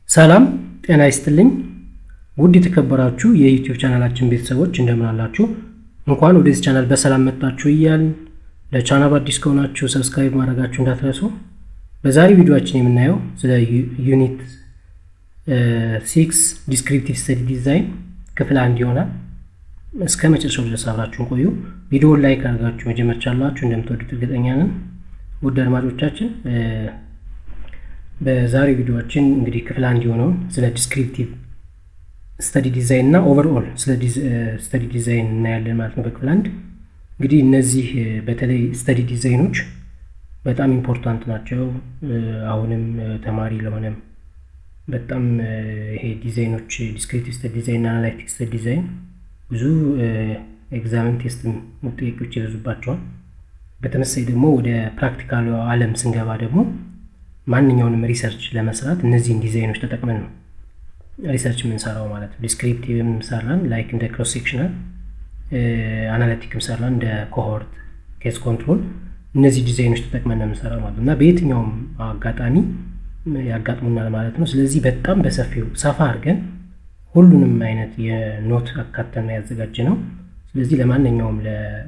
ሰላም ጤና ይስጥልኝ ውድ የተከበራችሁ የዩቲዩብ ቻናላችን ቤተሰቦች እንደምን አላችሁ? እንኳን ወደዚህ ቻናል በሰላም መጣችሁ እያልን ለቻናሉ አዲስ ከሆናችሁ ሰብስክራይብ ማድረጋችሁ እንዳትረሱ። በዛሬ ቪዲዮችን የምናየው ስለ ዩኒት ሲክስ ዲስክሪፕቲቭ ስተዲ ዲዛይን ክፍል አንድ ይሆናል። እስከ መጨረሻው ድረስ አብራችሁን ቆዩ። ቪዲዮውን ላይክ አድርጋችሁ መጀመር ቻላችሁ እንደምትወዱት እርግጠኛ ነን። ውድ አድማጮቻችን በዛሬው ቪዲዮችን እንግዲህ ክፍል አንድ የሆነውን ስለ ዲስክሪፕቲቭ ስተዲ ዲዛይን እና ኦቨርኦል ስለ ስተዲ ዲዛይን እናያለን ማለት ነው። በክፍል አንድ እንግዲህ እነዚህ በተለይ ስተዲ ዲዛይኖች በጣም ኢምፖርታንት ናቸው። አሁንም ተማሪ ለሆነም በጣም ይሄ ዲዛይኖች ዲስክሪፕቲቭ ስተዲ ዲዛይን እና አናላይቲክ ስተዲ ዲዛይን ብዙ ኤግዛምን ቴስት ጥያቄዎች ይበዙባቸዋል። በተመሳይ ደግሞ ወደ ፕራክቲካሉ ዓለም ስንገባ ደግሞ ማንኛውንም ሪሰርች ለመስራት እነዚህን ዲዛይኖች ተጠቅመን ነው ሪሰርች የምንሰራው ማለት ነው። ዲስክሪፕቲቭም ሰራን ላይክ እንደ ክሮስ ሴክሽናል፣ አናሊቲክም ሰራን እንደ ኮሆርት፣ ኬስ ኮንትሮል እነዚህ ዲዛይኖች ተጠቅመን ነው የምንሰራው ማለት ነው እና በየትኛውም አጋጣሚ ያጋጥሙናል ማለት ነው። ስለዚህ በጣም በሰፊው ሰፋ አድርገን ሁሉንም አይነት የኖት አካተን ያዘጋጀ ነው። ስለዚህ ለማንኛውም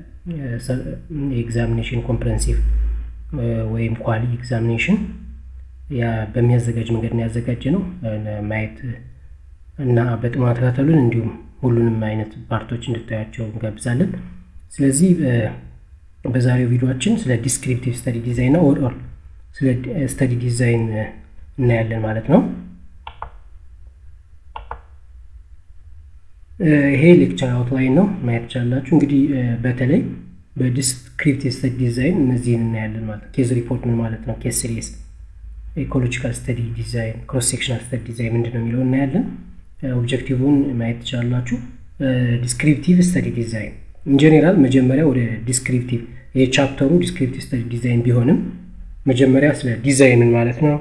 ለኤግዛሚኔሽን ኮምፕረንሲቭ ወይም ኳሊ ኤግዛሚኔሽን በሚያዘጋጅ መንገድ ነው ያዘጋጀ ነው። ማየት እና በጥሞና ተከታተሉን። እንዲሁም ሁሉንም አይነት ፓርቶች እንድታያቸው እንጋብዛለን። ስለዚህ በዛሬው ቪዲዮችን ስለ ዲስክሪፕቲቭ ስተዲ ዲዛይን እና ኦቨርኦል ስለ ስተዲ ዲዛይን እናያለን ማለት ነው። ይሄ ሌክቸር አውትላይን ነው ማየት ትችላላችሁ። እንግዲህ በተለይ በዲስክሪፕቲቭ ስተዲ ዲዛይን እነዚህን እናያለን ማለት ነው። ኬዝ ሪፖርት ምን ማለት ነው? ኬስ ሲሪየስ ኢኮሎጂካል ስተዲ ዲዛይን፣ ክሮስ ሴክሽናል ስተዲ ዲዛይን ምንድን ነው የሚለው እናያለን። ኦብጀክቲቭን ማየት ትችላላችሁ። ዲስክሪፕቲቭ ስተዲ ዲዛይን ኢንጀኔራል መጀመሪያ ወደ ዲስክሪፕቲቭ የቻፕተሩ ዲስክሪፕቲቭ ስተዲ ዲዛይን ቢሆንም መጀመሪያ ስለ ዲዛይንን ማለት ነው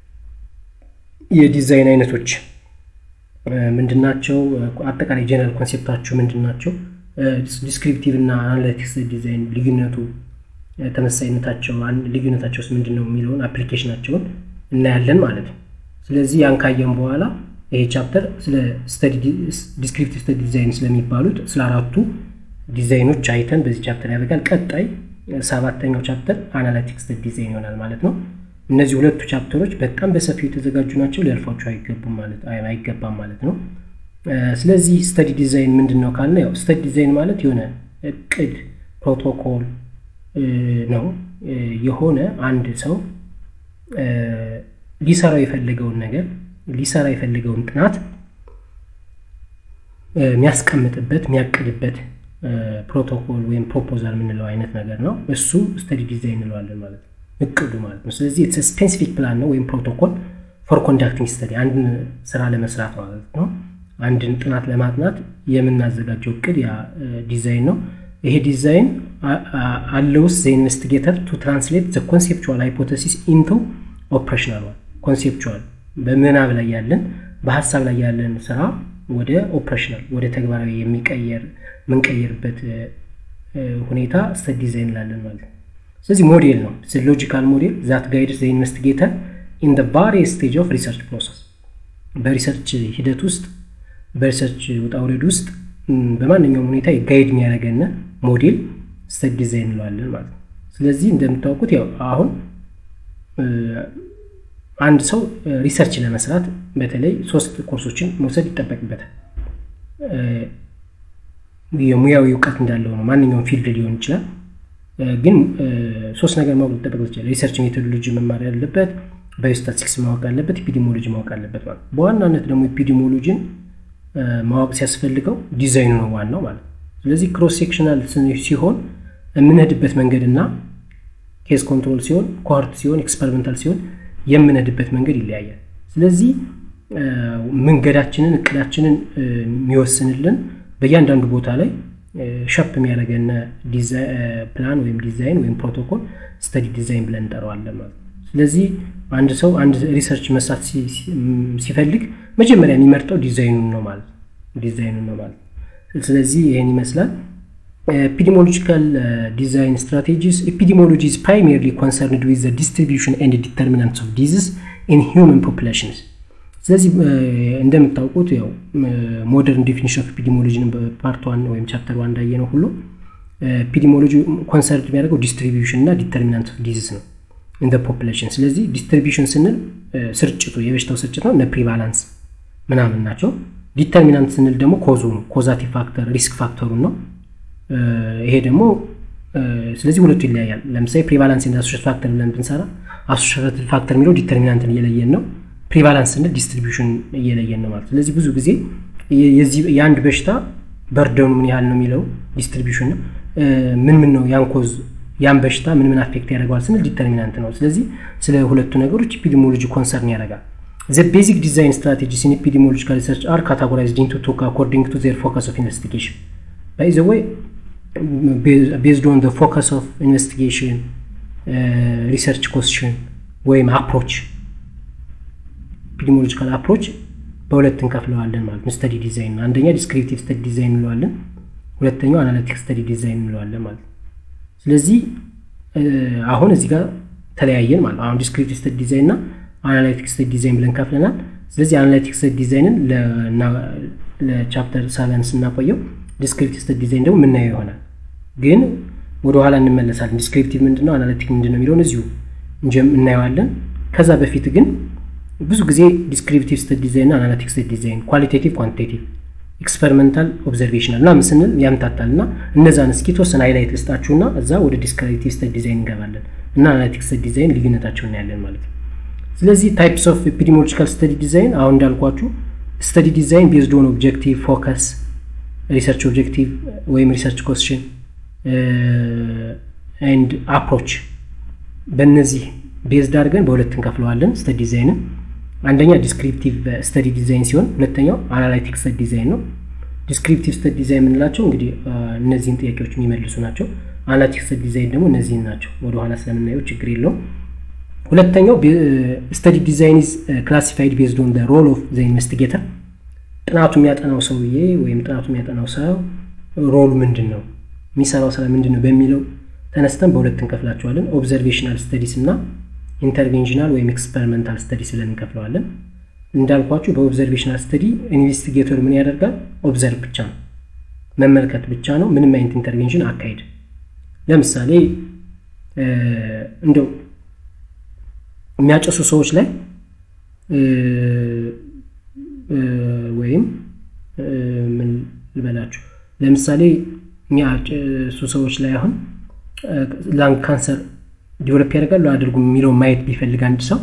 የዲዛይን አይነቶች ምንድናቸው፣ አጠቃላይ ጀነራል ኮንሴፕታቸው ምንድናቸው፣ ዲስክሪፕቲቭ እና አናላይቲክስ ዲዛይን ልዩነቱ ተመሳይነታቸው ልዩነታቸውስ ምንድን ነው የሚለውን አፕሊኬሽናቸውን እናያለን ማለት ነው። ስለዚህ ያን ካየን በኋላ ይሄ ቻፕተር ስለ ዲስክሪፕቲቭ ስተዲ ዲዛይን ስለሚባሉት ስለ አራቱ ዲዛይኖች አይተን በዚህ ቻፕተር ያደርጋል። ቀጣይ ሰባተኛው ቻፕተር አናላይቲክ ስተዲ ዲዛይን ይሆናል ማለት ነው። እነዚህ ሁለቱ ቻፕተሮች በጣም በሰፊው የተዘጋጁ ናቸው። ሊያልፏቸው አይገባም ማለት ነው። ስለዚህ ስተዲ ዲዛይን ምንድን ነው ካልን ያው ስተዲ ዲዛይን ማለት የሆነ እቅድ ፕሮቶኮል ነው። የሆነ አንድ ሰው ሊሰራው የፈለገውን ነገር ሊሰራ የፈለገውን ጥናት የሚያስቀምጥበት የሚያቅድበት ፕሮቶኮል ወይም ፕሮፖዛል የምንለው አይነት ነገር ነው። እሱ ስተዲ ዲዛይን እንለዋለን ማለት ነው፣ እቅዱ ማለት ነው። ስለዚህ ስፔሲፊክ ፕላን ነው ወይም ፕሮቶኮል ፎር ኮንዳክቲንግ ስተዲ አንድን ስራ ለመስራት ማለት ነው። አንድን ጥናት ለማጥናት የምናዘጋጀው እቅድ ያ ዲዛይን ነው። ይሄ ዲዛይን አለውስ ዘ ኢንቨስቲጌተር ቱ ትራንስሌት ዘ ኮንሴፕቹዋል ሃይፖቴሲስ ኢንቱ ኦፕሬሽናል ዋን ኮንሴፕቹዋል በምናብ ላይ ያለን በሀሳብ ላይ ያለን ስራ ወደ ኦፕሬሽናል ወደ ተግባራዊ የሚቀየር የምንቀየርበት ሁኔታ ስተዲ ዲዛይን እንላለን ማለት ነው። ስለዚህ ሞዴል ነው ሎጂካል ሞዴል ዛት ጋይድስ ዘ ኢንቨስቲጌተር ኢን ቫሪየስ ስቴጅ ኦፍ ሪሰርች ፕሮሰስ በሪሰርች ሂደት ውስጥ በሪሰርች ውጣ ውረድ ውስጥ በማንኛውም ሁኔታ ጋይድ የሚያደርገን ሞዴል ስተዲ ዲዛይን እንለዋለን ማለት ነው። ስለዚህ እንደምታውቁት ያው አሁን አንድ ሰው ሪሰርች ለመስራት በተለይ ሶስት ኮርሶችን መውሰድ ይጠበቅበታል። የሙያዊ እውቀት እንዳለው ነው። ማንኛውም ፊልድ ሊሆን ይችላል። ግን ሶስት ነገር ማወቅ ሊጠበቅ ይችላል። ሪሰርች ሜቶዶሎጂ መማር ያለበት፣ ባዮስታቲክስ ማወቅ አለበት፣ ኢፒዲሞሎጂ ማወቅ አለበት ማለት ነው። በዋናነት ደግሞ ኢፒዲሞሎጂን ማወቅ ሲያስፈልገው ዲዛይኑ ነው ዋናው ማለት ነው። ስለዚህ ክሮስ ሴክሽናል ሲሆን የምንሄድበት መንገድ እና ኬስ ኮንትሮል ሲሆን፣ ኮርት ሲሆን፣ ኤክስፐሪመንታል ሲሆን የምንሄድበት መንገድ ይለያያል። ስለዚህ መንገዳችንን እቅዳችንን የሚወስንልን በእያንዳንዱ ቦታ ላይ ሸፕ የሚያደርገን ፕላን ወይም ዲዛይን ወይም ፕሮቶኮል ስተዲ ዲዛይን ብለን እንጠራዋለን ማለት ነው። ስለዚህ አንድ ሰው አንድ ሪሰርች መስራት ሲፈልግ መጀመሪያ የሚመርጠው ዲዛይኑን ነው ማለት ነው ዲዛይኑን ነው ማለት ነው። ስለዚህ ይህን ይመስላል። ኤፒዲሞሎጂካል ዲዛይን ስትራቴጂስ ኤፒዲሞሎጂ is primarily concerned with the distribution and determinants of disease in human populations ስለዚህ እንደምታውቁት ያው ሞደርን ዴፊኒሽን ኦፍ ኤፒዲሞሎጂን በፓርት ዋን ወይም ቻፕተር ዋን እንዳየ ነው ሁሉ ኤፒዲሞሎጂ ኮንሰርት የሚያደርገው ዲስትሪቢዩሽን እና ዲተርሚናንት ኦፍ ዲዚዝ ነው እንደ ፖፕሌሽን። ስለዚህ ዲስትሪቢዩሽን ስንል ስርጭቱ የበሽታው ስርጭት ነው፣ እነ ፕሪቫላንስ ምናምን ናቸው። ዲተርሚናንት ስንል ደግሞ ኮዙ ነው፣ ኮዛቲቭ ፋክተር ሪስክ ፋክተሩን ነው። ይሄ ደግሞ ስለዚህ ሁለቱ ይለያያል። ለምሳሌ ፕሪቫላንስ እና አሶሽት ፋክተር ብለን ብንሰራ አሶሽት ፋክተር የሚለው ዲተርሚናንትን እየለየን ነው። ፕሪቫላንስ ስንል ዲስትሪቢዩሽን እየለየን ነው ማለት። ስለዚህ ብዙ ጊዜ የአንድ በሽታ በርደኑ ምን ያህል ነው የሚለው ዲስትሪቢዩሽን ነው። ምን ምን ነው ያን ኮዝ ያን በሽታ ምን ምን አፌክት ያደርገዋል ስንል ዲተርሚናንት ነው። ስለዚህ ስለ ሁለቱ ነገሮች ኢፒዲሞሎጂ ኮንሰርን ያደርጋል። ዘ ቤዚክ ዲዛይን ስትራቴጂስ ኢን ኢፒዲሞሎጂካል ሪሰርች አር ካታጎራይዝድ ኢንቱ ቱ አኮርዲንግ ቱ ዜር ፎከስ ኦፍ ኢንቨስቲጌሽን ባይ ዘ ወይ ቤዝድ ኦን ፎከስ ኦፍ ኢንቨስቲጌሽን ሪሰርች ኮስሽን ወይም አፕሮች ኢፒዲሞሎጂካል አፕሮች በሁለት እንከፍለዋለን ማለት ነው። ስተዲ ዲዛይን አንደኛ ዲስክሪፕቲቭ ስተዲ ዲዛይን እንለዋለን፣ ሁለተኛው አናሊቲክ ስተዲ ዲዛይን እንለዋለን ማለት ነው። ስለዚህ አሁን እዚህ ጋር ተለያየን ማለት ነው። አሁን ዲስክሪፕቲቭ ስተዲ ዲዛይን እና አናላይቲክ ስተዲ ዲዛይን ብለን ከፍለናል። ስለዚህ አናላይቲክ ስተዲ ዲዛይንን ለቻፕተር ሰቨን ስናቆየው ዲስክሪፕቲቭ ስተዲ ዲዛይን ደግሞ የምናየው ይሆናል። ግን ወደ ኋላ እንመለሳለን። ዲስክሪፕቲቭ ምንድነው፣ አናላይቲክ ምንድነው የሚለውን እዚሁ እናየዋለን። ከዛ በፊት ግን ብዙ ጊዜ ዲስክሪፕቲቭ ስተዲ ዲዛይን እና አናላይቲክ ስተዲ ዲዛይን ኳሊቴቲቭ፣ ኳንቲቴቲቭ፣ ኤክስፐሪመንታል፣ ኦብዘርቬሽናል እና ምስንል ያምታታል እና እነዛን እስኪ የተወሰነ ሃይላይት ልስጣችሁና እዛ ወደ ዲስክሪፕቲቭ ስተዲ ዲዛይን እንገባለን እና አናላይቲክ ስተዲ ዲዛይን ልዩነታቸው እናያለን ማለት ነው። ስለዚህ ታይፕስ ኦፍ ኤፒዲሞሎጂካል ስተዲ ዲዛይን አሁን እንዳልኳችሁ ስተዲ ዲዛይን ቤዝድ ኦን ኦብጀክቲቭ ፎከስ ሪሰርች ኦብጀክቲቭ ወይም ሪሰርች ኮስሽን ኤንድ አፕሮች በእነዚህ ቤዝድ አድርገን በሁለት እንከፍለዋለን ስተዲ ዲዛይንን። አንደኛ ዲስክሪፕቲቭ ስተዲ ዲዛይን ሲሆን ሁለተኛው አናላይቲክ ስተዲ ዲዛይን ነው። ዲስክሪፕቲቭ ስተዲ ዲዛይን የምንላቸው እንግዲህ እነዚህን ጥያቄዎች የሚመልሱ ናቸው። አናላይቲክ ስተዲ ዲዛይን ደግሞ እነዚህን ናቸው። ወደኋላ ስለምናየው ችግር የለውም። ሁለተኛው ስተዲ ዲዛይን ኢዝ ክላሲፋይድ ቤዝድ ኦን ሮል ኦፍ ዘ ኢንቨስቲጌተር ጥናቱ የሚያጠናው ሰውዬ ወይም ጥናቱ የሚያጠናው ሰው ሮሉ ምንድን ነው፣ የሚሰራው ስራ ምንድን ነው በሚለው ተነስተን በሁለት እንከፍላቸዋለን። ኦብዘርቬሽናል ስተዲስ እና ኢንተርቬንሽናል ወይም ኤክስፐሪመንታል ስተዲስ ብለን እንከፍለዋለን። እንዳልኳችሁ በኦብዘርቬሽናል ስተዲ ኢንቨስቲጌተር ምን ያደርጋል? ኦብዘርቭ ብቻ ነው፣ መመልከት ብቻ ነው። ምንም አይነት ኢንተርቬንሽን አካሄድ ለምሳሌ እንደው የሚያጨሱ ሰዎች ላይ ወይም ምን ልበላችሁ ለምሳሌ የሚያጨሱ ሰዎች ላይ አሁን ላንግ ካንሰር ዲቨሎፕ ያደርጋሉ አያደርጉም የሚለውን ማየት ቢፈልግ አንድ ሰው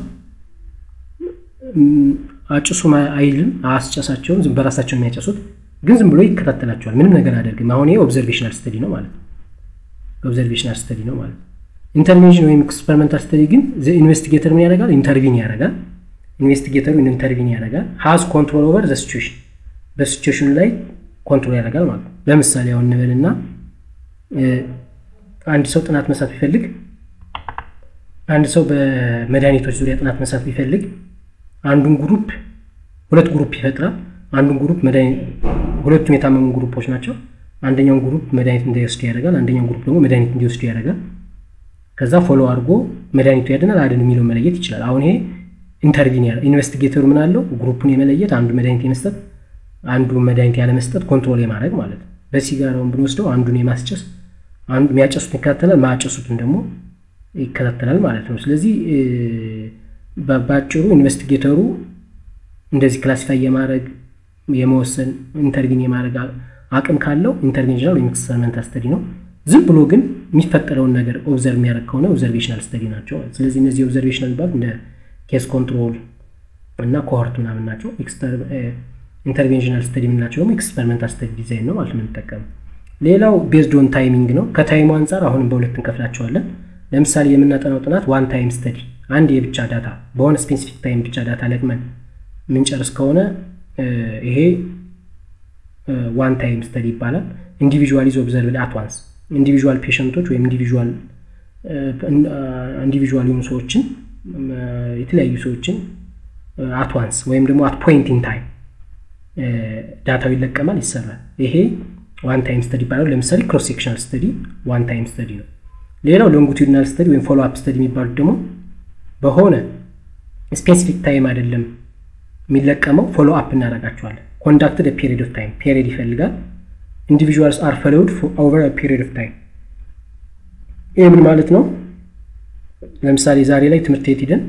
አጭሱ አይልም፣ አያስጨሳቸውም። ዝም በራሳቸው የሚያጨሱት ግን ዝም ብሎ ይከታተላቸዋል። ምንም ነገር አያደርግም። አሁን ይሄ ኦብዘርቬሽናል ስተዲ ነው ማለት ነው። ኦብዘርቬሽናል ስተዲ ነው ማለት ነው። ኢንተርቬንሽን ወይም ኤክስፐሪመንታል ስተዲ ግን ኢንቨስቲጌተር ምን ያደርጋል? ኢንተርቪን ያደርጋል። ኢንቨስቲጌተሩ ኢንተርቪን ያደርጋል። ሀዝ ኮንትሮል ኦቨር ዘ ሲቹዌሽን በሲቹዌሽኑ ላይ ኮንትሮል ያደርጋል ማለት ነው። ለምሳሌ አሁን እንበልና አንድ ሰው ጥናት መስራት ቢፈልግ አንድ ሰው በመድኃኒቶች ዙሪያ ጥናት መስራት ቢፈልግ አንዱን ግሩፕ ሁለት ግሩፕ ይፈጥራል። አንዱን ግሩፕ ሁለቱም የታመሙ ግሩፖች ናቸው። አንደኛውን ግሩፕ መድኃኒት እንዳይወስዱ ያደርጋል። አንደኛውን ግሩፕ ደግሞ መድኃኒት እንዲወስዱ ያደርጋል። ከዛ ፎሎ አድርጎ መድኃኒቱ ያድናል አድን የሚለው መለየት ይችላል። አሁን ይሄ ኢንተርቪን ያለ ኢንቨስቲጌተሩ ምን አለው? ግሩፑን የመለየት አንዱ መድኃኒት የመስጠት አንዱ መድኃኒት ያለመስጠት ኮንትሮል የማድረግ ማለት ነው። በሲጋራውን ብንወስደው አንዱን የማስጨስ አንዱ የሚያጨሱትን ይከታተላል፣ ማያጨሱትን ደግሞ ይከታተላል ማለት ነው። ስለዚህ በአጭሩ ኢንቨስቲጌተሩ እንደዚህ ክላሲፋይ የማድረግ የመወሰን ኢንተርቪን የማድረግ አቅም ካለው ኢንተርቬንሽናል ወይም ኤክስፐሪመንታል ስተዲ ነው። ዝም ብሎ ግን የሚፈጠረውን ነገር ኦብዘርቭ የሚያደርግ ከሆነ ኦብዘርቬሽናል ስተዲ ናቸው። ስለዚህ እነዚህ ኦብዘርቬሽናል የሚባሉት እንደ ኬስ ኮንትሮል እና ኮሆርት ምናምን ናቸው። ኢንተርቬንሽናል ስተዲ የምንላቸው ደግሞ ኤክስፐሪመንታል ስተዲ ዲዛይን ነው ማለት ነው የምንጠቀመው። ሌላው ቤዝድ ኦን ታይሚንግ ነው። ከታይሙ አንጻር አሁንም በሁለት እንከፍላቸዋለን። ለምሳሌ የምናጠናው ጥናት ዋን ታይም ስተዲ አንድ የብቻ ዳታ በሆነ ስፔሲፊክ ታይም ብቻ ዳታ ለቅመን የምንጨርስ ከሆነ ይሄ ዋን ታይም ስተዲ ይባላል። ኢንዲቪዥዋል ኢዝ ኦብዘርቭድ አት ዋንስ ኢንዲቪዥዋል ፔሸንቶች ወይም ኢንዲቪዥዋል ኢንዲቪዥዋል የሆኑ ሰዎችን የተለያዩ ሰዎችን አት ዋንስ ወይም ደግሞ አት ፖይንት ኢን ታይም ዳታው ይለቀማል፣ ይሰራል። ይሄ ዋን ታይም ስተዲ ይባላል። ለምሳሌ ክሮስ ሴክሽናል ስተዲ ዋን ታይም ስተዲ ነው። ሌላው ሎንጊቱዲናል ስተዲ ወይም ፎሎ አፕ ስተዲ የሚባሉት ደግሞ በሆነ ስፔሲፊክ ታይም አይደለም የሚለቀመው ፎሎ አፕ እናደርጋቸዋለን። ኮንዳክትድ ፔሪድ ኦፍ ታይም ፔሪድ ይፈልጋል። ኢንዲቪዥዋልስ አር ፎሎውድ ኦቨር ፔሪድ ኦፍ ታይም። ይህ ምን ማለት ነው? ለምሳሌ ዛሬ ላይ ትምህርት ቤት ሂደን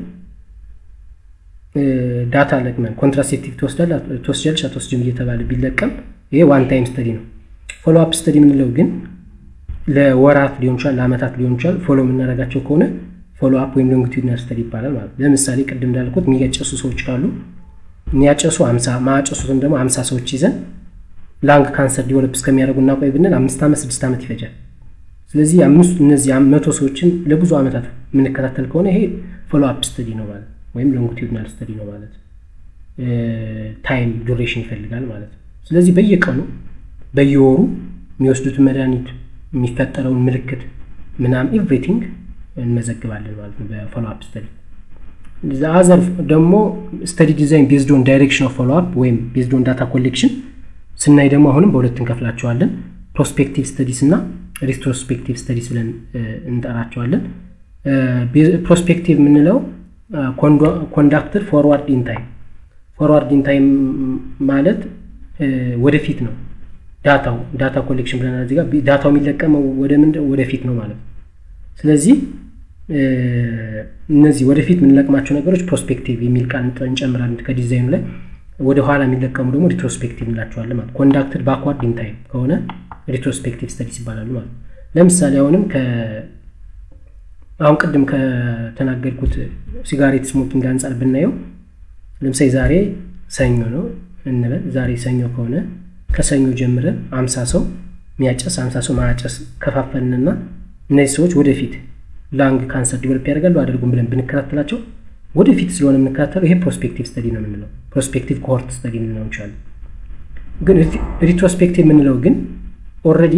ዳታ ለቅመን ኮንትራሴፕቲቭ ትወስጃለሽ አትወስጅም እየተባለ ቢለቀም ይሄ ዋን ታይም ስተዲ ነው። ፎሎ አፕ ስተዲ የምንለው ግን ለወራት ሊሆን ይችላል፣ ለአመታት ሊሆን ይችላል። ፎሎ የምናደርጋቸው ከሆነ ፎሎ አፕ ወይም ሎንጊቱድናል ስተዲ ይባላል ማለት ነው። ለምሳሌ ቅድም እንዳልኩት የሚያጨሱ ሰዎች ካሉ የሚያጨሱ አምሳ ማጨሱትም ደግሞ አምሳ ሰዎች ይዘን ላንግ ካንሰር ዲቨሎፕ እስከሚያደርጉ እናቆይ ብንል አምስት ዓመት ስድስት ዓመት ይፈጃል። ስለዚህ አምስት እነዚህ መቶ ሰዎችን ለብዙ ዓመታት የምንከታተል ከሆነ ይሄ ፎሎ አፕ ስተዲ ነው ማለት ወይም ሎንጊቱድናል ስተዲ ነው ማለት ታይም ዱሬሽን ይፈልጋል ማለት ነው። ስለዚህ በየቀኑ በየወሩ የሚወስዱትን መድኃኒት የሚፈጠረውን ምልክት ምናምን ኤቭሪቲንግ እንመዘግባለን ማለት ነው በፎሎ አፕ ስተዲ። አዘር ደግሞ ስተዲ ዲዛይን ቤዝድ ኦን ዳይሬክሽን ኦፍ ፎሎ አፕ ወይም ቤዝድ ኦን ዳታ ኮሌክሽን ስናይ ደግሞ አሁንም በሁለት እንከፍላቸዋለን። ፕሮስፔክቲቭ ስተዲስ እና ሪትሮስፔክቲቭ ስተዲስ ብለን እንጠራቸዋለን። ፕሮስፔክቲቭ የምንለው ኮንዳክትድ ፎርዋርድ ኢን ታይም ፎርዋርድ ኢን ታይም ማለት ወደፊት ነው። ዳታው ዳታ ኮሌክሽን ብለናል እዚህ ጋር ዳታው የሚለቀመው ወደ ምን ወደፊት ነው ማለት ነው። ስለዚህ እነዚህ ወደፊት የምንለቅማቸው ነገሮች ፕሮስፔክቲቭ የሚል ቃል እንጨምራለን ከዲዛይኑ ላይ። ወደ ኋላ የሚለቀሙ ደግሞ ሪትሮስፔክቲቭ እንላቸዋለን ማለት ኮንዳክትድ ባክዋርድ ኢን ታይም ከሆነ ሪትሮስፔክቲቭ ስተዲስ ይባላሉ ማለት ነው። ለምሳሌ አሁንም አሁን ቅድም ከተናገርኩት ሲጋሬት ስሞኪንግ አንጻር ብናየው ለምሳሌ ዛሬ ሰኞ ነው እንበል። ዛሬ ሰኞ ከሆነ ከሰኞ ጀምረን አምሳ ሰው የሚያጨስ አምሳ ሰው ማያጨስ ከፋፈልንና እነዚህ ሰዎች ወደፊት ላንግ ካንሰር ዲቨሎፕ ያደርጋሉ አድርጉም ብለን ብንከታተላቸው ወደፊት ስለሆነ የምንከታተለው ይሄ ፕሮስፔክቲቭ ስተዲ ነው የምንለው። ፕሮስፔክቲቭ ኮሆርት ስተዲ ልንለው እንችላለን። ግን ሪትሮስፔክቲቭ የምንለው ግን ኦልሬዲ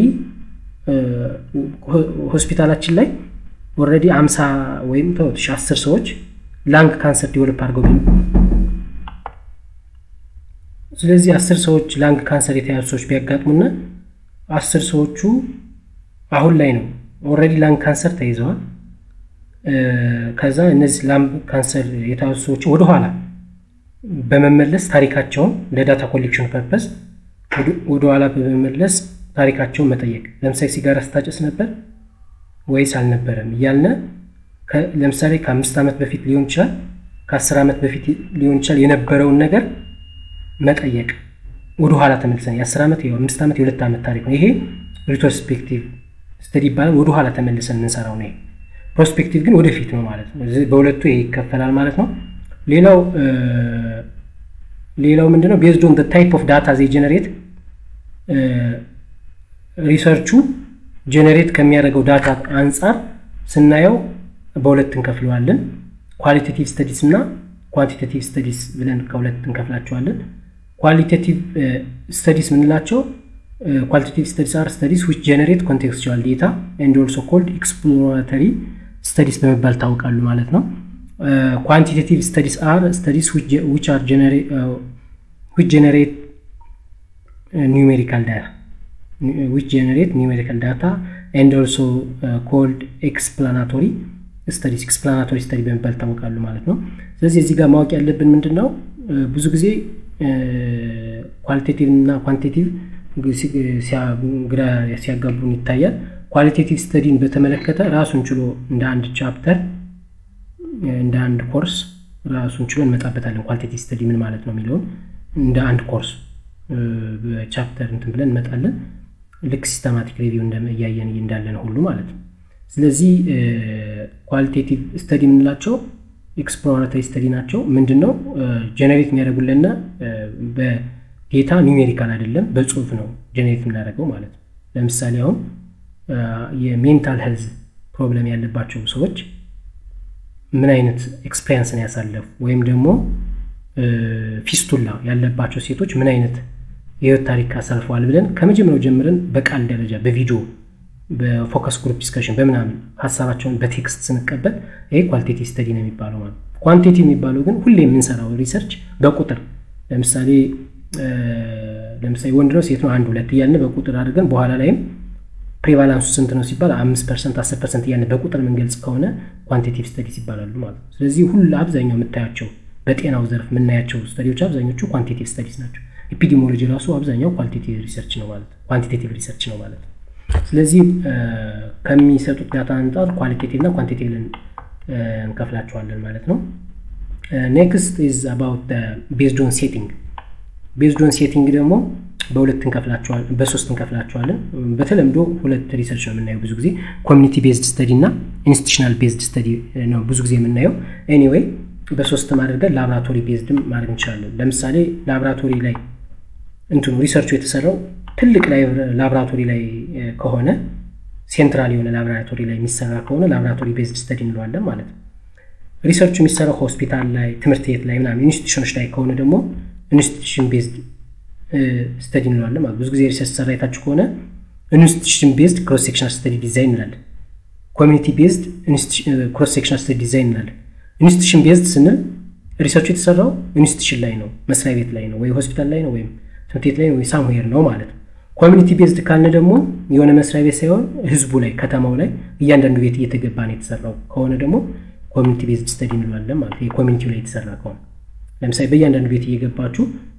ሆስፒታላችን ላይ ኦልሬዲ አምሳ ወይም ተወት አስር ሰዎች ላንግ ካንሰር ዲቨሎፕ አድርገው ግን ስለዚህ አስር ሰዎች ላንግ ካንሰር የተያዙ ሰዎች ቢያጋጥሙና አስር ሰዎቹ አሁን ላይ ነው ኦልሬዲ ላንግ ካንሰር ተይዘዋል። ከዛ እነዚህ ላንግ ካንሰር የተያዙ ሰዎችን ወደኋላ በመመለስ ታሪካቸውን ለዳታ ኮሌክሽን ፐርፐስ ወደኋላ በመመለስ ታሪካቸውን መጠየቅ፣ ለምሳሌ ሲጋራ ስታጨስ ነበር ወይስ አልነበረም እያልነ ለምሳሌ ከአምስት ዓመት በፊት ሊሆን ይችላል፣ ከአስር ዓመት በፊት ሊሆን ይችላል የነበረውን ነገር መጠየቅ ወደ ኋላ ተመልሰን የአስር ዓመት የአምስት ዓመት የሁለት ዓመት ታሪክ ነው። ይሄ ሪትሮስፔክቲቭ ስተዲ ይባላል። ወደ ኋላ ተመልሰን የምንሰራው ነው። ፕሮስፔክቲቭ ግን ወደፊት ነው ማለት ነው። በሁለቱ ይሄ ይከፈላል ማለት ነው። ሌላው ሌላው ምንድነው ቤዝድ ኦን ታይፕ ኦፍ ዳታ ዜ ጀነሬት ሪሰርቹ ጀነሬት ከሚያደርገው ዳታ አንጻር ስናየው በሁለት እንከፍለዋለን። ኳሊቴቲቭ ስተዲስ እና ኳንቲቴቲቭ ስተዲስ ብለን ከሁለት እንከፍላቸዋለን። ኳሊቴቲቭ ስተዲስ ምንላቸው ኳሊቴቲቭ ስተዲስ አር ስተዲስ ዊች ጀነሬት ኮንቴክስቹዋል ዴታ ኤንድ ኦልሶ ኮልድ ኤክስፕሎራተሪ ስተዲስ በመባል ታወቃሉ ማለት ነው። ኳንቲቴቲቭ ስተዲስ አር ስተዲስ ዊች አር ዊች ጀነሬት ኒውሜሪካል ዳታ ዊች ጀነሬት ኒውሜሪካል ዳታ ኤንድ ኦልሶ ኮልድ ኤክስፕላናቶሪ ስተዲስ ኤክስፕላናቶሪ ስተዲ በመባል ይታወቃሉ ማለት ነው። ስለዚህ እዚህ ጋር ማወቅ ያለብን ምንድን ነው ብዙ ጊዜ ኳሊቴቲቭ እና ኳንቲቲቭ ግራ ሲያጋቡን ይታያል። ኳሊቴቲቭ ስተዲን በተመለከተ ራሱን ችሎ እንደ አንድ ቻፕተር እንደ አንድ ኮርስ ራሱን ችሎ እንመጣበታለን። ኳሊቴቲቭ ስተዲ ምን ማለት ነው የሚለውን እንደ አንድ ኮርስ በቻፕተር እንትን ብለን እንመጣለን። ልክ ሲስተማቲክ ሪቪው እያየን እንዳለን ሁሉ ማለት ነው። ስለዚህ ኳሊቴቲቭ ስተዲ የምንላቸው ኤክስፕሎራተሪ ስተዲ ናቸው። ምንድን ነው ጀኔሬት የሚያደርጉልና በዴታ ኒውሜሪካል አይደለም፣ በጽሁፍ ነው ጀኔሬት የምናደርገው ማለት ነው። ለምሳሌ አሁን የሜንታል ሄልዝ ፕሮብለም ያለባቸው ሰዎች ምን አይነት ኤክስፔሪንስን ያሳለፉ ወይም ደግሞ ፊስቱላ ያለባቸው ሴቶች ምን አይነት የህይወት ታሪክ አሳልፈዋል ብለን ከመጀመሪያው ጀምረን በቃል ደረጃ በቪዲዮ በፎከስ ግሩፕ ዲስከሽን በምናምን ሀሳባቸውን በቴክስት ስንቀበል ይሄ ኳሊቴቲቭ ስተዲ ነው የሚባለው ማለት ነው። ኳንቲቲ የሚባለው ግን ሁሌ የምንሰራው ሪሰርች በቁጥር ለምሳሌ ለምሳሌ ወንድ ነው ሴት ነው አንድ ሁለት እያልን በቁጥር አድርገን በኋላ ላይም ፕሬቫላንሱ ስንት ነው ሲባል አምስት ፐርሰንት አስር ፐርሰንት እያልን በቁጥር የምንገልጽ ከሆነ ኳንቲቲቭ ስተዲስ ይባላሉ ማለት ነው። ስለዚህ ሁሉ አብዛኛው የምታያቸው በጤናው ዘርፍ የምናያቸው ስተዲዎች አብዛኞቹ ኳንቲቲቭ ስተዲስ ናቸው። ኤፒዲሞሎጂ ራሱ አብዛኛው ኳንቲቲቭ ሪሰርች ነው ማለት ኳንቲቴቲቭ ሪሰርች ነው ማለት ነው። ስለዚህ ከሚሰጡት ዳታ አንጻር ኳሊቴቲቭ እና ኳንቲቴቲቭን እንከፍላቸዋለን ማለት ነው። ኔክስት ኢዝ አባውት ቤዝድ ኦን ሴቲንግ ቤዝድ ኦን ሴቲንግ ደግሞ በሁለት እንከፍላቸዋለን በሶስት እንከፍላቸዋለን። በተለምዶ ሁለት ሪሰርች ነው የምናየው ብዙ ጊዜ ኮሚኒቲ ቤዝድ ስተዲ እና ኢንስቲቱሽናል ቤዝድ ስተዲ ነው ብዙ ጊዜ የምናየው። ኤኒዌይ በሶስትም አድርገን ላቦራቶሪ ቤዝድም ማድረግ እንችላለን። ለምሳሌ ላቦራቶሪ ላይ እንትኑ ሪሰርቹ የተሰራው ትልቅ ላቦራቶሪ ላይ ከሆነ ሴንትራል የሆነ ላቦራቶሪ ላይ የሚሰራ ከሆነ ላቦራቶሪ ቤዝድ ስተዲ እንለዋለን ማለት ነው። ሪሰርቹ የሚሰራው ሆስፒታል ላይ፣ ትምህርት ቤት ላይ ምናምን ኢንስቲቱሽኖች ላይ ከሆነ ደግሞ ኢንስቲቱሽን ቤዝድ ስተዲ እንለዋለን ማለት ብዙ ጊዜ ሪሰርች ሰራ የታችሁ ከሆነ ኢንስቲቱሽን ቤዝድ ክሮስ ሴክሽናል ስተዲ ዲዛይን እንላለን። ኮሚኒቲ ቤዝድ ክሮስ ሴክሽናል ስተዲ ዲዛይን እንላለን። ኢንስቲቱሽን ቤዝድ ስንል ሪሰርቹ የተሰራው ኢንስቲቱሽን ላይ ነው፣ መስሪያ ቤት ላይ ነው፣ ወይ ሆስፒታል ላይ ነው፣ ወይም ትምህርት ቤት ላይ ነው፣ ወይ ሳምዌር ነው ማለት ነው። ኮሚኒቲ ቤዝድ ካልን ደግሞ የሆነ መስሪያ ቤት ሳይሆን ህዝቡ ላይ ከተማው ላይ እያንዳንዱ ቤት እየተገባ ነው የተሰራው ከሆነ ደግሞ ኮሚኒቲ ቤዝድ ስተዲ እንለዋለን ማለት ነው። ኮሚኒቲው ላይ የተሰራ ከሆነ ለምሳሌ በእያንዳንዱ ቤት እየገባችሁ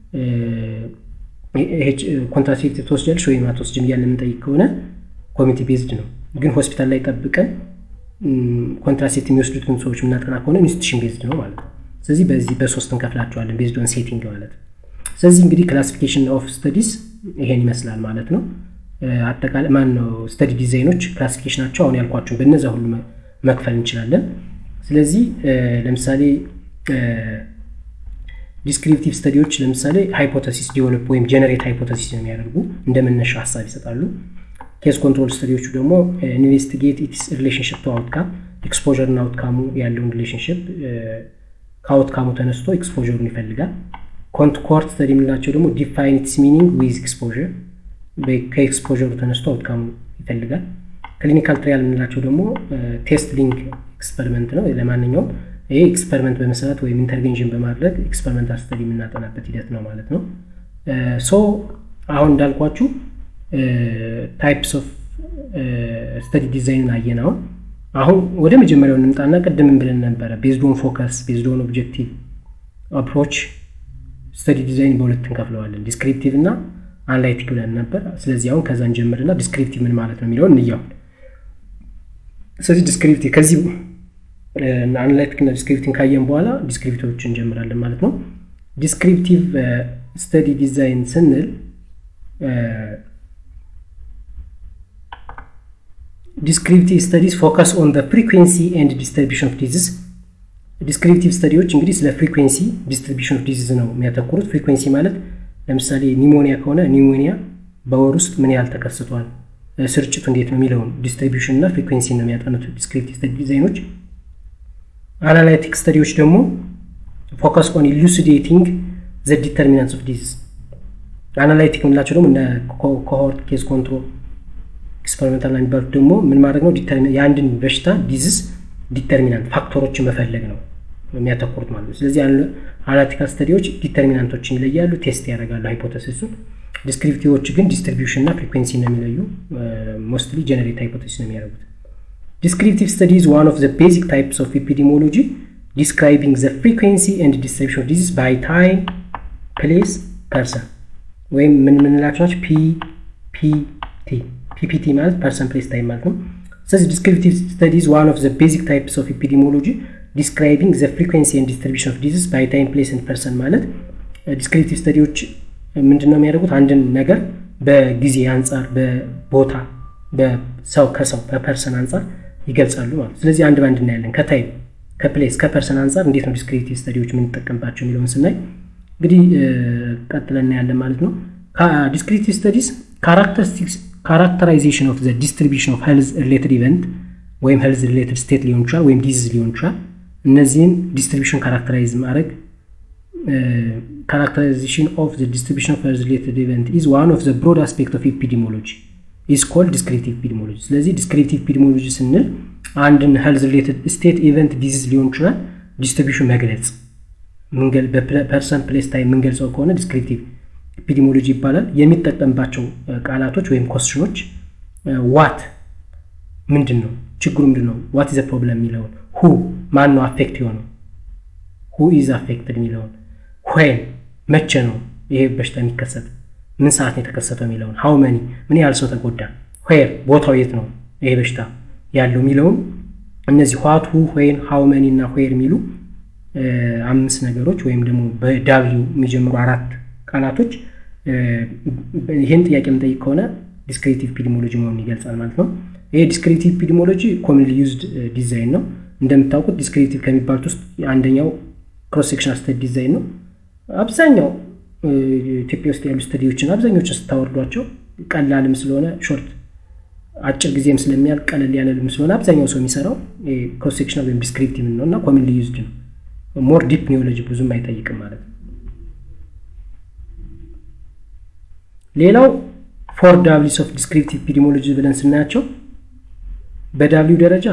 ኮንትራሴፕቲቭ ትወስጃለሽ ወይም አትወስጅም እያለ የምንጠይቅ ከሆነ ኮሚኒቲ ቤዝድ ነው። ግን ሆስፒታል ላይ ጠብቀን ኮንትራሴፕት የሚወስዱትን ሰዎች የምናጠና ከሆነ ኢንስቲቱሽን ቤዝድ ነው ማለት ነው። ስለዚህ በዚህ በሶስት እንከፍላቸዋለን ቤዝድ ኦን ሴቲንግ ማለት ነው። ስለዚህ እንግዲህ ክላሲፊኬሽን ኦፍ ስተዲስ ይሄን ይመስላል ማለት ነው። አጠቃላይ ማን ነው ስተዲ ዲዛይኖች ክላሲፊኬሽናቸው አሁን ያልኳቸውን በእነዛ ሁሉ መክፈል እንችላለን። ስለዚህ ለምሳሌ ዲስክሪፕቲቭ ስተዲዎች ለምሳሌ ሃይፖተሲስ ዲቨሎፕ ወይም ጀነሬት ሃይፖተሲስ የሚያደርጉ እንደ መነሻ ሀሳብ ይሰጣሉ። ኬስ ኮንትሮል ስተዲዎቹ ደግሞ ኢንቨስቲጌት ኢትስ ሪሌሽንሽፕ ቱ አውትካም ኤክስፖዠር እና አውትካሙ ያለውን ሪሌሽንሽፕ ከአውትካሙ ተነስቶ ኤክስፖዠሩን ይፈልጋል። ኮርት ስተዲ የምንላቸው ደግሞ ዲፋይን ኢትስ ሚኒንግ ዊዝ ኤክስፖዠር ከኤክስፖዠሩ ተነስቶ አውትካሙ ይፈልጋል። ክሊኒካል ትሪያል የምንላቸው ደግሞ ቴስት ሊንክ ኤክስፐሪመንት ነው። ለማንኛውም ይሄ ኤክስፐሪመንት በመስራት ወይም ኢንተርቬንሽን በማድረግ ኤክስፐሪመንታል ስተዲ የምናጠናበት ሂደት ነው ማለት ነው። ሶ አሁን እንዳልኳችሁ ታይፕስ ኦፍ ስተዲ ዲዛይንን አየን። አሁን አሁን ወደ መጀመሪያው እንምጣና ቅድምን ብለን ነበረ ቤዝዶን ፎከስ ቤዝዶን ኦብጀክቲቭ አፕሮች ስተዲ ዲዛይን በሁለት እንከፍለዋለን ዲስክሪፕቲቭ እና አናላይቲክ ብለን ነበር። ስለዚህ አሁን ከዛ እንጀምርና ዲስክሪፕቲቭ ምን ማለት ነው የሚለውን እንያውን። ስለዚህ ዲስክሪፕቲቭ ከዚህ አናላይቲክ እና ዲስክሪፕቲቭ ካየን በኋላ ዲስክሪፕቲቮች እንጀምራለን ማለት ነው። ዲስክሪፕቲቭ ስተዲ ዲዛይን ስንል ዲስክሪፕቲቭ ስተዲስ ፎከስ ኦን ዘ ፍሪኩዌንሲ ኤንድ ዲስትሪቢሽን ኦፍ ዲዚዝ ዲስክሪፕቲቭ ስተዲዎች እንግዲህ ስለ ፍሪኩዌንሲ ዲስትሪቢሽን ኦፍ ዲዚዝ ነው የሚያተኩሩት። ፍሪኩዌንሲ ማለት ለምሳሌ ኒሞኒያ ከሆነ ኒሞኒያ በወር ውስጥ ምን ያህል ተከስቷል፣ ስርጭቱ እንዴት ነው የሚለውን ዲስትሪቢሽን እና ፍሪኩዌንሲ ነው የሚያጠኑት ዲስክሪፕቲቭ ስተዲ ዲዛይኖች። አናላይቲክ ስተዲዎች ደግሞ ፎከስ ኦን ኢሉሲዴቲንግ ዘ ዲተርሚናንትስ ኦፍ ዲዚዝ። አናላይቲክ የምንላቸው ደግሞ እነ ኮሆርት ኬዝ ኮንትሮል ኤክስፐሪሜንታል የሚባሉት ደግሞ ምን ማድረግ ነው የአንድን በሽታ ዲዚዝ ዲተርሚናንት ፋክተሮችን መፈለግ ነው የሚያተኩሩት ማለት ነው። ስለዚህ አናሊቲካል ስተዲዎች ዲተርሚናንቶችን ይለያሉ፣ ቴስት ያደርጋሉ ሃይፖቴሲሱን። ዲስክሪፕቲቮች ግን ዲስትሪቢዩሽን እና ፍሪኩዌንሲ ነው የሚለዩ፣ ሞስትሊ ጀነሬት ሃይፖቴሲስ ነው የሚያደርጉት። ዲስክሪፕቲቭ ስተዲ ኢዝ ዋን ኦፍ ዘ ቤዚክ ታይፕስ ኦፍ ኤፒዲሞሎጂ ዲስክራይቢንግ ዘ ፍሪኩዌንሲ ኤንድ ዲስትሪቢዩሽን ኦፍ ዲዚዝ ባይ ታይም ፕሌስ ፐርሰን ወይም ምን ምንላቸው ናቸው? ፒ ፒ ቲ ፒፒቲ ማለት ፐርሰን ፕሌስ ታይም ማለት ነው። ስለዚህ ዲስክሪፕቲቭ ስተዲዝ ዋን ኦፍ ዘ ቤዚክ ታይፕስ ኦፍ ኤፒዲሞሎጂ ዲስክራይቢንግ ዘ ፍሪኩዌንሲ ኤንድ ዲስትሪቢሽን ኦፍ ዲዚዝ ባይ ታይም ፕሌስ ኤንድ ፐርሰን ማለት ዲስክሪፕቲቭ ስተዲዎች ምንድን ነው የሚያደርጉት? አንድን ነገር በጊዜ አንጻር፣ በቦታ በሰው ከሰው በፐርሰን አንጻር ይገልጻሉ ማለት ነው። ስለዚህ አንድ ባንድ እናያለን። ከታይም ከፕሌስ ከፐርሰን አንጻር እንዴት ነው ዲስክሪፕቲቭ ስተዲዎች የምንጠቀምባቸው የሚለውን ስናይ እንግዲህ ቀጥለን እናያለን ማለት ነው። ዲስክሪፕቲቭ ስተዲስ ካራክተሪስቲክስ ካራክተራይዜሽን ኦፍ ዘ ዲስትሪቢሽን ኦፍ ሄልዝ ሪሌትድ ኢቨንት ወይም ሄልዝ ሪሌትድ ስቴት ሊሆን ይችላል ወይም ዲዚዝ ሊሆን ይችላል። እነዚህን ዲስትሪቢሽን ካራክተራይዝ ማድረግ ካራክተራይዜሽን ኦፍ ዘ ዲስትሪቢሽን ኦፍ ሄልዝ ሪሌትድ ኢቨንት ኢዝ ዋን ኦፍ ዘ ብሮድ አስፔክት ኦፍ ኤፒዲሞሎጂ ኢዝ ኮልድ ዲስክሪፕቲቭ ኤፒዲሞሎጂ። ስለዚህ ዲስክሪፕቲቭ ኤፒዲሞሎጂ ስንል አንድን ሄልዝ ሪሌትድ ስቴት ኢቨንት ዲዚዝ ሊሆን ይችላል ዲስትሪቢሽን መግለጽ በፐርሰን ፕሌስ ታይም የምንገልጸው ከሆነ ዲስክሪፕቲቭ ኤፒዲሞሎጂ ይባላል። የሚጠቀምባቸው ቃላቶች ወይም ኮስችኖች ዋት ምንድን ነው ችግሩ ምንድን ነው፣ ዋት ዘ ፕሮብለም የሚለውን ሁ ማን ነው አፌክት የሆነው፣ ሁ ኢዝ አፌክትድ የሚለውን ዌን መቼ ነው ይሄ በሽታ የሚከሰት ምን ሰዓት ነው የተከሰተው የሚለውን ሀው መኒ ምን ያህል ሰው ተጎዳ ዌር ቦታው የት ነው ይሄ በሽታ ያለው የሚለውን እነዚህ ዋት ሁ ወይን ሀው መኒ እና ዌር የሚሉ አምስት ነገሮች ወይም ደግሞ በዳብሊው የሚጀምሩ አራት ቃላቶች ይህን ጥያቄ የምንጠይቅ ከሆነ ዲስክሪቲቭ ኢፒዲሞሎጂ መሆኑን ይገልጻል ማለት ነው። ይሄ ዲስክሪቲቭ ኢፒዲሞሎጂ ኮሚንሊ ዩዝድ ዲዛይን ነው። እንደምታውቁት ዲስክሪቲቭ ከሚባሉት ውስጥ አንደኛው ክሮስ ሴክሽናል ስተዲ ዲዛይን ነው። አብዛኛው ኢትዮጵያ ውስጥ ያሉ ስተዲዎችን አብዛኞችን ስታወርዷቸው ቀላልም ስለሆነ ሾርት አጭር ጊዜም ስለሚያልቅ ቀለል ያለልም ስለሆነ አብዛኛው ሰው የሚሰራው ክሮስ ሴክሽናል ወይም ዲስክሪፕቲቭ ነው እና ኮሚንሊ ዩዝድ ነው። ሞር ዲፕ ኒዮሎጂ ብዙም አይጠይቅም ማለት ነው። ሌላው ፎር ዳብሊስ ኦፍ ዲስክሪፕቲቭ ኢፒዲሞሎጂ ብለን ስናያቸው በዳብሊው ደረጃ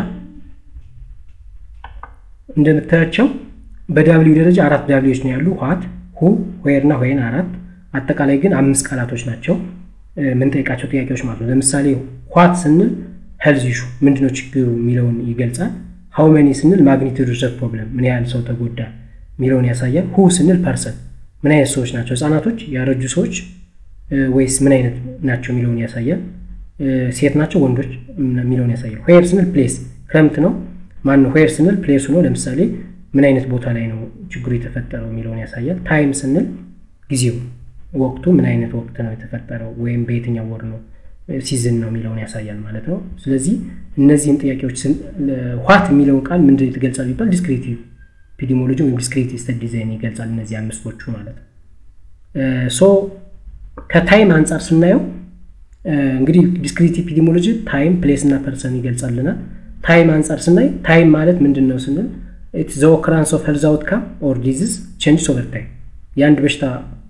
እንደምታያቸው በዳብሊው ደረጃ አራት ዳብሊዎች ነው ያሉ ዋት ሁ ዌር እና ዌን አራት አጠቃላይ ግን አምስት ቃላቶች ናቸው የምንጠይቃቸው ጥያቄዎች ማለት ነው ለምሳሌ ዋት ስንል ሄልዝ ኢሹ ምንድነው ችግሩ የሚለውን ይገልጻል ሀው መኒ ስንል ማግኒቱድ ሪሰርች ፕሮብለም ምን ያህል ሰው ተጎዳ የሚለውን ያሳያል ሁ ስንል ፐርሰን ምን አይነት ሰዎች ናቸው ህጻናቶች ያረጁ ሰዎች ወይስ ምን አይነት ናቸው የሚለውን ያሳያል ሴት ናቸው ወንዶች የሚለውን ያሳያል ዌር ስንል ፕሌስ ክረምት ነው ማን ዌር ስንል ፕሌሱ ነው ለምሳሌ ምን አይነት ቦታ ላይ ነው ችግሩ የተፈጠረው የሚለውን ያሳያል ታይም ስንል ጊዜው ወቅቱ ምን አይነት ወቅት ነው የተፈጠረው ወይም በየትኛው ወር ነው ሲዝን ነው የሚለውን ያሳያል ማለት ነው ስለዚህ እነዚህን ጥያቄዎች ዋት የሚለውን ቃል ምንድን ትገልጻል ቢባል ዲስክሪቲቭ ኢፒዲሞሎጂ ወይም ዲስክሪቲቭ ስተዲ ዲዛይን ይገልጻል እነዚህ አምስቶቹ ማለት ነው ሶ ከታይም አንጻር ስናየው እንግዲህ ዲስክሪቲቭ ኢፒዲሞሎጂ ታይም ፕሌስ እና ፐርሰን ይገልጻልናል ታይም አንጻር ስናይ ታይም ማለት ምንድን ነው ስንል ኢትስ ዘ ኦክራንስ ኦፍ ሄልዝ አውትካም ኦር ዲዚዝ ቼንጅስ ኦቨር ታይም የአንድ በሽታ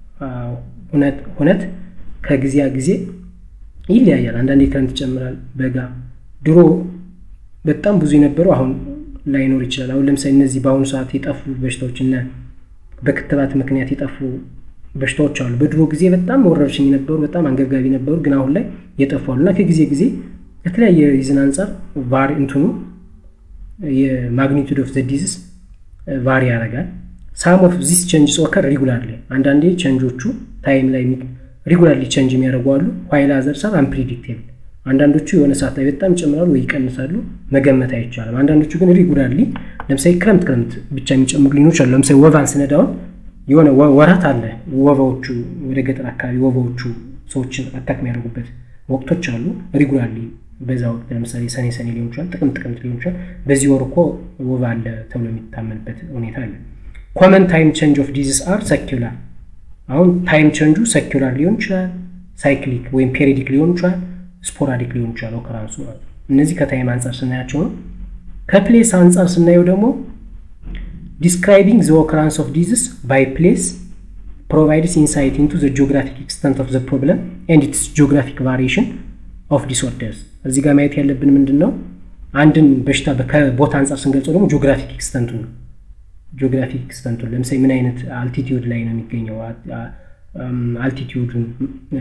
ሁነት ከጊዜ ጊዜ ይለያያል አንዳንዴ ክረምት ይጨምራል በጋ ድሮ በጣም ብዙ የነበሩ አሁን ላይኖር ይችላል አሁን ለምሳሌ እነዚህ በአሁኑ ሰዓት የጠፉ በሽታዎች እና በክትባት ምክንያት የጠፉ በሽታዎች አሉ በድሮ ጊዜ በጣም ወረርሽኝ ነበሩ በጣም አንገብጋቢ ነበሩ ግን አሁን ላይ የጠፉ አሉ እና ከጊዜ ጊዜ ከተለያየ ሪዝን አንጻር ቫሪ እንትኑ የማግኒቱድ ኦፍ ዘ ዲዝስ ቫሪ ያደርጋል ሳም ኦፍ ዚስ ቼንጅስ ኦከር ሪጉላርሊ አንዳንዴ ቼንጆቹ ታይም ላይ ሪጉላርሊ ቼንጅ የሚያደርጉ አሉ ዋይል አዘር ሳብ አንፕሪዲክቴብል አንዳንዶቹ የሆነ ሰዓት ላይ በጣም ይጨምራሉ ወይ ይቀንሳሉ መገመት አይቻልም አንዳንዶቹ ግን ሪጉላርሊ ለምሳሌ ክረምት ክረምት ብቻ የሚጨምሩ ሊኖች አሉ ለምሳሌ ወቫን ስነዳውን የሆነ ወራት አለ ወባዎቹ ወደ ገጠር አካባቢ ወባዎቹ ሰዎችን አታክ የሚያደርጉበት ወቅቶች አሉ ሪጉላርሊ በዛ ወቅት ለምሳሌ ሰኔ ሰኔ ሊሆን ይችላል ጥቅምት ጥቅምት ሊሆን ይችላል በዚህ ወር እኮ ወባ አለ ተብሎ የሚታመንበት ሁኔታ አለ ኮመን ታይም ቼንጅ ኦፍ ዲዚስ አር ሰኪላር አሁን ታይም ቼንጁ ሰኪላር ሊሆን ይችላል ሳይክሊክ ወይም ፔሪዲክ ሊሆን ይችላል ስፖራዲክ ሊሆን ይችላል ኦከራንሱ ማለት እነዚህ ከታይም አንጻር ስናያቸው ነው ከፕሌስ አንጻር ስናየው ደግሞ ዲስክራይቢንግ ዘ ኦከራንስ ኦፍ ዲዚስ ባይ ፕሌስ ፕሮቫይድስ ኢንሳይት ኢንቱ ዘ ጂኦግራፊክ ኤክስተንት ኦፍ ዘ ፕሮብለም ኤንድ ኢትስ ጂኦግራፊክ ቫሪዬሽን ኦፍ ዲስኦርደርስ እዚህ ጋር ማየት ያለብን ምንድን ነው አንድን በሽታ ከቦታ አንጻር ስንገልጸው ደግሞ ጂኦግራፊክ ኤክስተንቱ ነው ጂኦግራፊክ ኤክስተንቱን ለምሳሌ ምን አይነት አልቲቲዩድ ላይ ነው የሚገኘው አልቲቲዩዱን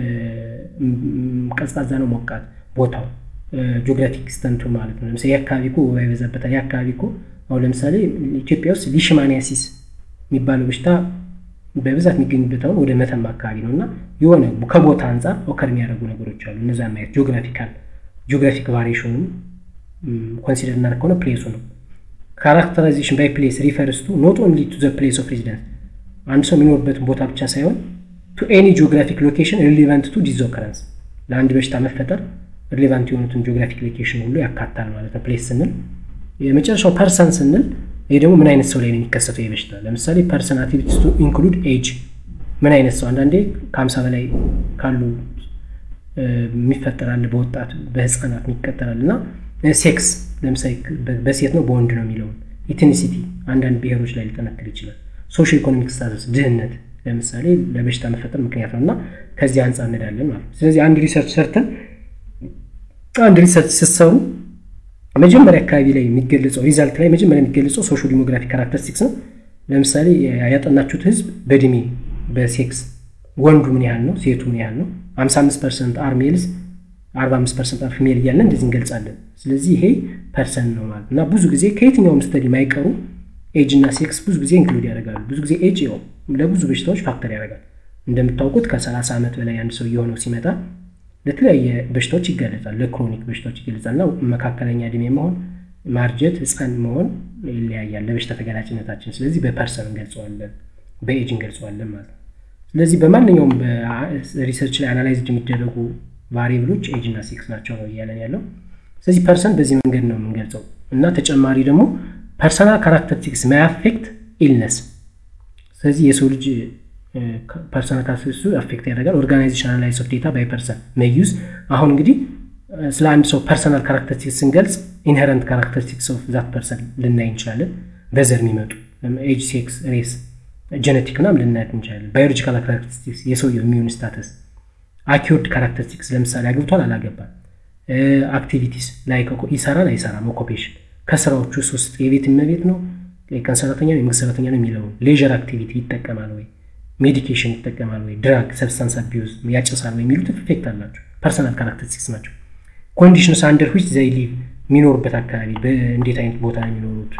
ቀዝቃዛ ነው ሞቃት ቦታው ጂኦግራፊክ ኤክስተንቱ ማለት ነው ለምሳሌ የአካባቢ እኮ ወባ ይበዛበታል የአካባቢ እኮ አሁን ለምሳሌ ኢትዮጵያ ውስጥ ሊሽማኒያሲስ የሚባለው በሽታ በብዛት የሚገኙበት አሁን ወደ መተማ አካባቢ ነው እና የሆነ ከቦታ አንጻር ኦከር የሚያደርጉ ነገሮች አሉ እነዛ ማየት ጂኦግራፊካል ጂኦግራፊክ ቫሪሽኑን ኮንሲደር እናደርግ ከሆነ ፕሌሱ ነው ካራክተራይዜሽን ባይ ፕሌስ ሪፈርስ ቱ ኖት ኦንሊ ቱ ዘ ፕሌስ ኦፍ ሬዚደንስ አንድ ሰው የሚኖርበትን ቦታ ብቻ ሳይሆን ቱ ኤኒ ጂኦግራፊክ ሎኬሽን ሪሊቫንት ቱ ዲዝ ኦከረንስ ለአንድ በሽታ መፈጠር ሪሌቫንት የሆኑትን ጂኦግራፊክ ሎኬሽን ሁሉ ያካታል ማለት ነው ፕሌስ ስንል የመጨረሻው ፐርሰን ስንል ይህ ደግሞ ምን አይነት ሰው ላይ ነው የሚከሰተው የበሽታ ለምሳሌ ፐርሰን አክቲቪቲስ ቱ ኢንክሉድ ኤጅ ምን አይነት ሰው አንዳንዴ ከሀምሳ በላይ ካሉ የሚፈጠራል በወጣት በህፃናት የሚቀጠራል እና ሴክስ ለምሳሌ በሴት ነው በወንድ ነው የሚለውን ኢትኒሲቲ አንዳንድ ብሔሮች ላይ ሊጠነክር ይችላል ሶሽ ኢኮኖሚክ ስታተስ ድህነት ለምሳሌ ለበሽታ መፈጠር ምክንያት ነው እና ከዚህ አንጻር እንሄዳለን ማለት ነው ስለዚህ አንድ ሪሰርች ሰርተን አንድ ሪሰርች ስትሰሩ መጀመሪያ አካባቢ ላይ የሚገለጸው ሪዛልት ላይ መጀመሪያ የሚገለጸው ሶሾ ዲሞግራፊክ ካራክተሪስቲክስ ነው ለምሳሌ ያጠናችሁት ህዝብ በእድሜ በሴክስ ወንዱ ምን ያህል ነው ሴቱ ምን ያህል ነው 55 ፐርሰንት አር ሜልስ 45 ፐርሰንት አር ፊሜል እያለን እንደዚህ እንገልጻለን ስለዚህ ይሄ ፐርሰንት ነው ማለት እና ብዙ ጊዜ ከየትኛውም ስተዲ ማይቀሩ ኤጅ እና ሴክስ ብዙ ጊዜ ኢንክሉድ ያደርጋሉ። ብዙ ጊዜ ኤጅ ው ለብዙ በሽታዎች ፋክተር ያደርጋል። እንደምታውቁት ከ30 ዓመት በላይ አንድ ሰው የሆነው ሲመጣ ለተለያየ በሽታዎች ይገለጻል። ለክሮኒክ በሽታዎች ይገለጻል እና መካከለኛ እድሜ መሆን፣ ማርጀት፣ ህፃን መሆን ይለያያል ለበሽታ ተገላጭነታችን። ስለዚህ በፐርሰን እንገልጸዋለን፣ በኤጅ እንገልጸዋለን ማለት ነው። ስለዚህ በማንኛውም ሪሰርች ላይ አናላይዝድ የሚደረጉ ቫሪብሎች ኤጅ እና ሴክስ ናቸው ነው እያለን ያለው። ስለዚህ ፐርሰን በዚህ መንገድ ነው የምንገልጸው እና ተጨማሪ ደግሞ ፐርሰናል ካራክተሪስቲክስ ማይ አፌክት ኢልነስ። ስለዚህ የሰው ልጅ ፐርሰናል ካራክተሪስቲክሱ አፌክት ያደርጋል። ኦርጋናይዜሽን አናላይዝ ኦፍ ዴታ ባይ ፐርሰን መዩዝ። አሁን እንግዲህ ስለ አንድ ሰው ፐርሰናል ካራክተሪስቲክስ ስንገልጽ ኢንሄረንት ካራክተሪስቲክስ ኦፍ ዛት ፐርሰን ልናይ እንችላለን። በዘር የሚመጡ ኤጅ፣ ሴክስ፣ ሬስ፣ ጀነቲክ ምናምን ልናያት እንችላለን። ባዮሎጂካል ካራክተሪስቲክስ የሰውየው ኢሚዩን ስታተስ፣ አኪርድ ካራክተሪስቲክስ ለምሳሌ አግብቷል አላገባም፣ አክቲቪቲስ ላይ ይሰራል አይሰራም፣ ኦኮፔሽን ከስራዎቹ ውስጥ የቤት እመቤት ነው፣ የቀን ሰራተኛ ነው፣ የመንግስት ሰራተኛ ነው የሚለውን ሌዥር አክቲቪቲ ይጠቀማል ወይ፣ ሜዲኬሽን ይጠቀማል ወይ፣ ድራግ ሰብስታንስ አቢዩዝ ያጨሳል ወይ የሚሉት ኢፌክት አላቸው። ፐርሰናል ካራክተሪስቲክስ ናቸው። ኮንዲሽንስ አንደር ዊች ዘይ ሊቭ የሚኖሩበት አካባቢ እንዴት አይነት ቦታ ነው የሚኖሩት፣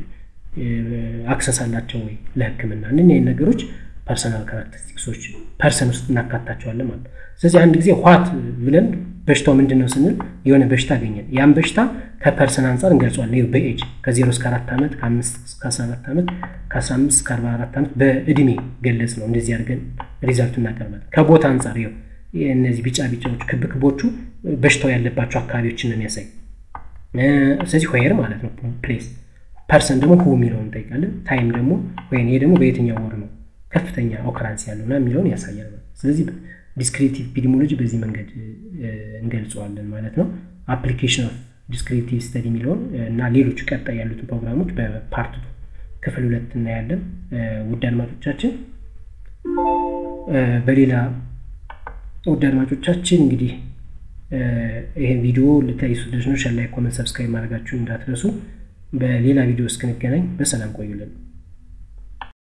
አክሰስ አላቸው ወይ ለሕክምና እነኛ ነገሮች ፐርሰናል ካራክተሪስቲክሶች ፐርሰን ውስጥ እናካታቸዋለን ማለት ነው። ስለዚህ አንድ ጊዜ ዋት ብለን በሽታው ምንድን ነው ስንል የሆነ በሽታ አገኘን። ያን በሽታ ከፐርሰን አንጻር እንገልጸዋለን። በኤጅ ከዜሮ እስከ አራት ዓመት ከአምስት እስከ አስራ አራት ዓመት ከአስራ አምስት እስከ አርባ አራት ዓመት በእድሜ ገለጽ ነው። እንደዚህ አድርገን ሪዛልቱ እናቀርባለን። ከቦታ አንጻር ይኸው እነዚህ ቢጫ ቢጫዎቹ ክብ ክቦቹ በሽታው ያለባቸው አካባቢዎችን ነው የሚያሳይ። ስለዚህ ሆየር ማለት ነው ፕሌስ፣ ፐርሰን ደግሞ ሁ የሚለውን እንጠይቃለን። ታይም ደግሞ ወይም ይሄ ደግሞ በየትኛው ወር ነው ከፍተኛ ኦክራንስ ያለውና የሚለውን ያሳያል። ስለዚህ ዲስክሪፕቲቭ ኢፒዲሞሎጂ በዚህ መንገድ እንገልጸዋለን ማለት ነው። አፕሊኬሽን ኦፍ ዲስክሪፕቲቭ ስተዲ የሚለውን እና ሌሎች ቀጣይ ያሉትን ፕሮግራሞች በፓርት ክፍል ሁለት እናያለን። ውድ አድማጮቻችን በሌላ ውድ አድማጮቻችን እንግዲህ ይህን ቪዲዮ ልታዩ ስደች ነው ሸላይ ኮመንት፣ ሰብስክራይብ ማድረጋችሁን እንዳትረሱ። በሌላ ቪዲዮ እስክንገናኝ በሰላም ቆዩልን።